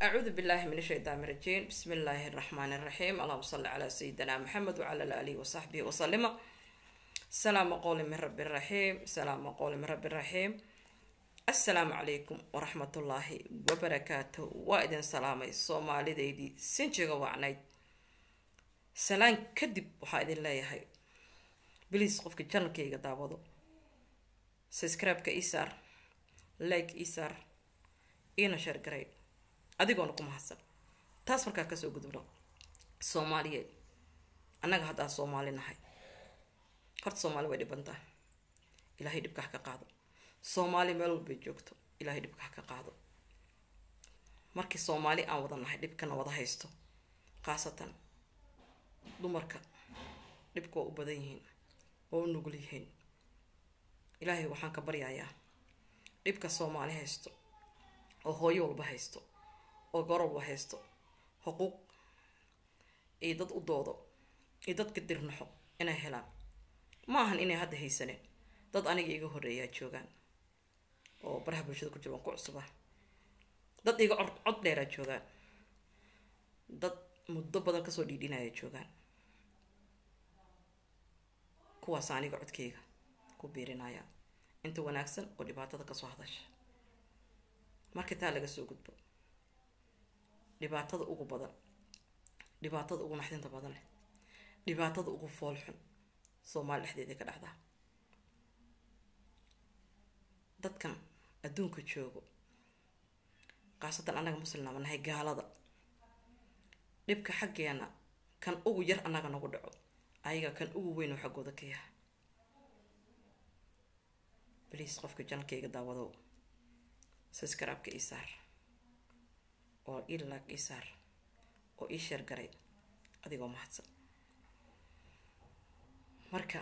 أعوذ بالله من الشيطان الرجيم بسم الله الرحمن الرحيم اللهم صل على سيدنا محمد وعلى آله وصحبه وسلم السلام قول من رب الرحيم السلام قول من رب الرحيم السلام عليكم ورحمة الله وبركاته وإذن سلامي صومالي ديدي سنجيغا وعنايد سلام كدب وحا إذن لا يهي بليز قفك جنكيغا داودو سبسكرايبك إيسار لايك إيسار إينا شير قريب adigoona ku mahadsan taas markaa kasoo gudubno soomaaliyeed annaga haddaa soomaali nahay horta soomaali way dhibantaa ilaahay dhibka ha ka qaado soomaali meel walbay joogto ilaahay dhibka ha ka qaado markii soomaali aan wada nahay dhibkana wada haysto khaasatan dumarka dhibka waa u badan yihiin waa u nugul yihiin ilaahay waxaan ka baryayaa dhibka soomaali haysto oo hooyo walba haysto oo gorobla haysto xuquuq iyo dad u doodo iyo dadka dirnaxo inay helaan ma ahan inay hadda haysaneen dad aniga iga horeeyaa joogaan oo baraha bulshada ku jira waan ku cusuba dad iga cod cod dheeraa joogaan dad muddo badan kasoo dhiidhinaya joogaan kuwaas aniga codkeyga ku biirinaya inta wanaagsan oo dhibaatada kasoo hadasha markii taa laga soo gudbo dhibaatada ugu badan dhibaatada ugu naxdinta badan leh dhibaatada ugu foolxun soomaali dhexdeeda ka dhacdaa dadkan adduunka joogo khaasatan annaga muslimnaama nahay gaalada dhibka xaggeena kan ugu yar annaga nagu dhaco ayaga kan ugu weyn oo xaggooda ka yaha bliis qofka janalkayga daawadow saskarabka ii saar oo ii laag ii saar oo ii sheergaray adigoo mahadsan marka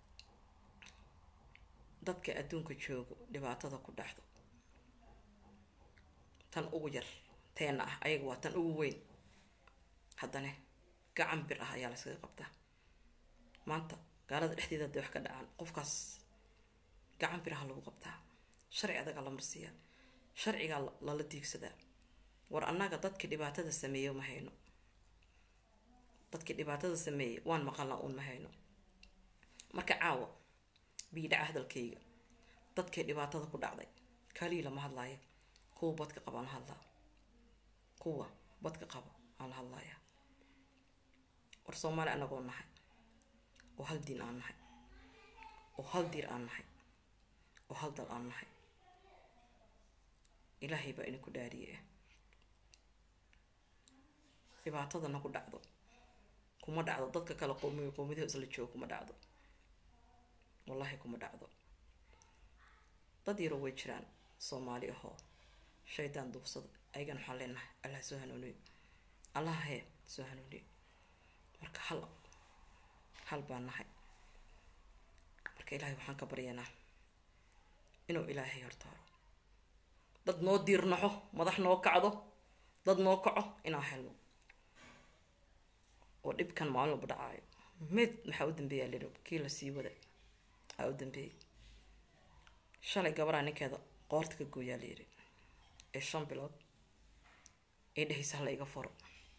dadka adduunka joogo dhibaatada ku dhacdo tan ugu yar teena ah ayaga waa tan ugu weyn haddana gacan bir ah ayaa layskaga qabtaa maanta gaalada dhexdeeda haday wax ka dhacaan qofkaas gacan bir ah lagu qabtaa sharci adagaa la marsiiyaa sharcigaa lala diigsadaa war annaga dadkii dhibaatada sameeye ma hayno dadkii dhibaatada sameeyey waan maqalnaa uun ma hayno marka caawa biidhaca hadalkayga dadkii dhibaatada ku dhacday kaliya lama hadlaayo kuwa badka qaba aan la hadlaa kuwa badka qaba aan la hadlaaya war soomaali anagoo nahay oo hal diin aan nahay oo hal diir aan nahay oo hal dal aan nahay ilaahay baa idinku dhaariye dhibaatadana ku dhacdo kuma dhacdo dadka kale qoomiyo qoomiyadaha isla joogo kuma dhacdo wallaahi kuma dhacdo dad yaroo way jiraan soomaali ahoo shaydaan duubsada ayagana waxaan leenahay allah soo hanuuniyo allah hee soo hanuuniyo marka hal hal baan nahay marka ilaahay waxaan ka baryanaa inuu ilaahay hortaaro dad noo diirnaxo madax noo kacdo dad noo kaco inaan helno oo dhibkan maalin walba dhacaayo meed maxaa u dambeeyaa liro kii lasii wada aa u dambeeyay shalay gabaraa ninkeeda qoorta ka gooyaa layiri ee shan bilood ee dhehaysa hala iga furo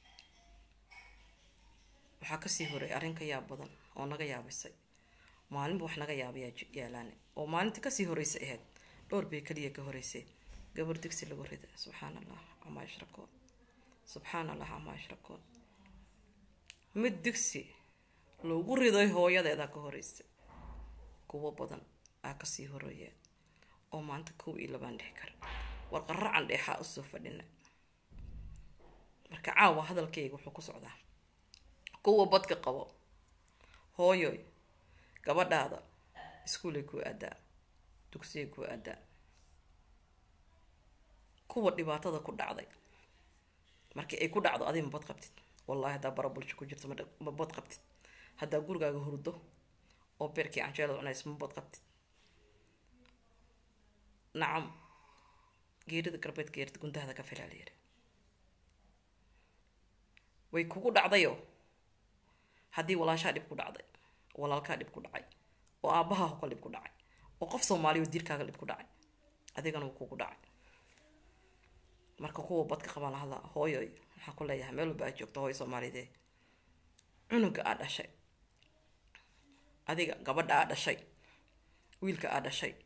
waxaa kasii horay arrin ka yaab badan oo naga yaabisay maalinba wax naga yaabayaa yaalaane oo maalinta kasii horeysa ahayd dhowr bay kaliya ka horeysay gabar digsi lagu rida subxaan allah camaa yashrakoon subxaan allah camaa yashrakoon mid digsi loogu riday hooyadeedaa ka horeysay kuwo badan aa kasii horeeyeen oo maanta kow iyo labaan dhex kara war qaracan dheexaa usoo fadhina marka caawa hadalkayga wuxuu ku socdaa kuwa badka qabo hooyoy gabadhaada iskuulay kuu aadaa dugsiyay kuu aadaa kuwa dhibaatada ku dhacday markii ay ku dhacdo adiga ma bad qabtid wallahi haddaa bara bulsho ku jirto ma bad qabtid haddaa gurigaaga hurdo oo beerkii canjeelada cunays ma bad qabtid nacam geerida garbeed geerida gundahada ka filaa la yiri way kugu dhacdayo haddii walaashaa dhib ku dhacday walaalkaa dhib ku dhacay oo aabbaha hokal dhib ku dhacay oo qof soomaaliya oo diirkaaga dhib ku dhacay adigana wuu kugu dhacay marka kuwa badka qabaan la hadlaa hooyoy waxaan ku leeyahay meel walba aad joogto hooyo soomaalidee cunuga aad dhashay adiga gabadha aad dhashay wiilka aad dhashay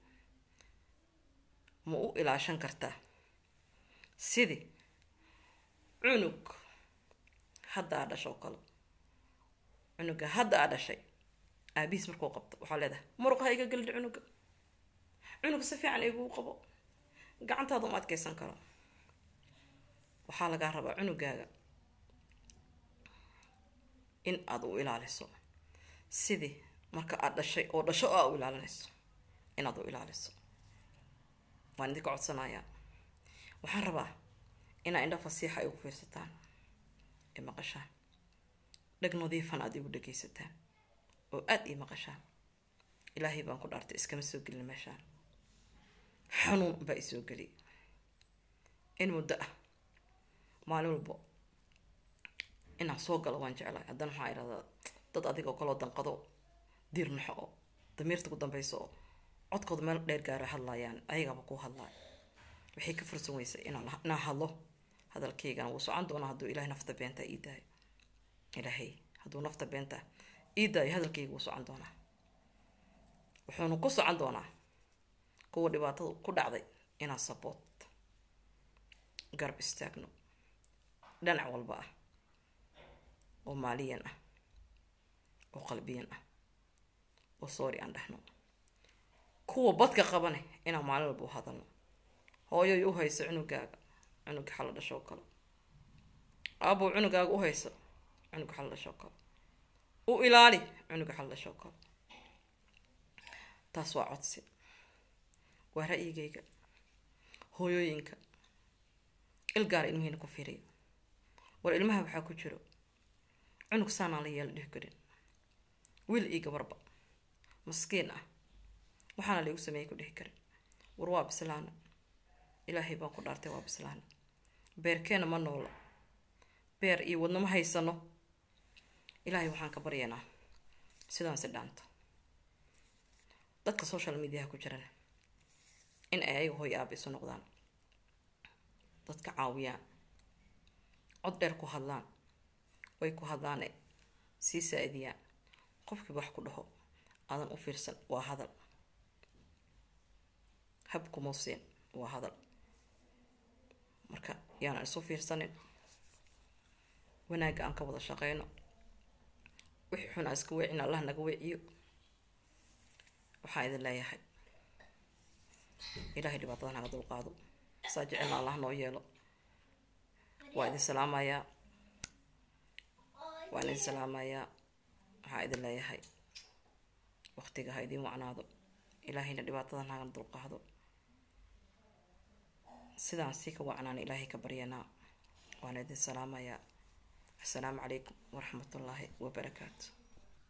ma u ilaashan kartaa sidii cunug hadda aad dhasho oo kale cunuga hadda aad dhashay aabihiis markuu qabto waxaa leedahay muruq ha iga gelin cunuga cunug si fiican iguu qabo gacantaada uma adkeysan karo waxaa lagaa rabaa cunugaaga in aada u ilaaliso sidii marka aada dhashay oo dhasho aa u ilaalinayso inaad u ilaaliso waan idinka codsanayaa waxaan rabaa inaa indha fasiixa ay ugu fiirsataan ee maqashaan dheg nadiifan aada igu dhegaysataan oo aada ii maqashaan ilaahay baan ku dhaartay iskama soo gelin meeshaan xanuun baa isoo geliy in muddo ah maalin walbo inaan soo galo waan jeclahay haddana waxaa idhahdaa dad adiga oo kaloo danqado diir naxo oo damiirta ku dambeyso oo codkooda meel dheer gaaro hadlayaan ayagaba ku hadlaayo waxay ka fursan weysay inaan inaan hadlo hadalkaygana wuu socon doonaa hadduu ilahay nafta beenta ii daayo ilaahay hadduu nafta beenta ii daayo hadalkayga wuu socon doonaa wuxuuna ku socon doonaa kuwa dhibaatada ku dhacday inaan saboot garab istaagno dhinac walba ah oo maaliyan ah oo qalbiyan ah oo soori aan dhahno kuwa badka qabane inaan maalin walba u hadalno hooyoy u hayso cunugaaga cunugga xalla dhashoo kale aabow cunugaaga u hayso cunugga xalla dhashoo kale u ilaali cunugga xalla dhashoo kale taas waa codsi waa ra-yigayga hooyooyinka ilgaara ilmihiina ku fiiriya war ilmaha waxaa ku jiro cunug saanaan la yeela dhihi karin wiil io gabarba maskiin ah waxaana laigu sameeyay ku dhihi karin war waa bislaana ilaahay baan ku dhaartay waa bislaana beerkeena ma noola beer iyo wadno ma haysano ilaahay waxaan ka baryaynaa sidaan si dhaanto dadka social mediaha ku jirana in ay ayaga hooy aaba isu noqdaan dadka caawiyaan cod dheer ku hadlaan way ku hadlaane sii saa-idiyaan qofkiiba wax ku dhaho aadan u fiirsan waa hadal habkumuusiin waa hadal marka yaanan isu fiirsanin wanaagga aan ka wada shaqeyno wixii xun aan iska weecin allah naga weeciyo waxaan idin leeyahay ilaahay dhibaatada naga dulqaado saa jecelna allah noo yeelo waa idin salaamayaa waan idin salaamayaa waxaa idin leeyahay waqtiga ha idiin wacnaado ilaahayna dhibaatada naga dulqaado sidaan sii ka wacnaan ilaahay ka baryanaa waan idin salaamayaa assalaamu calaykum waraxmatullaahi wabarakaatu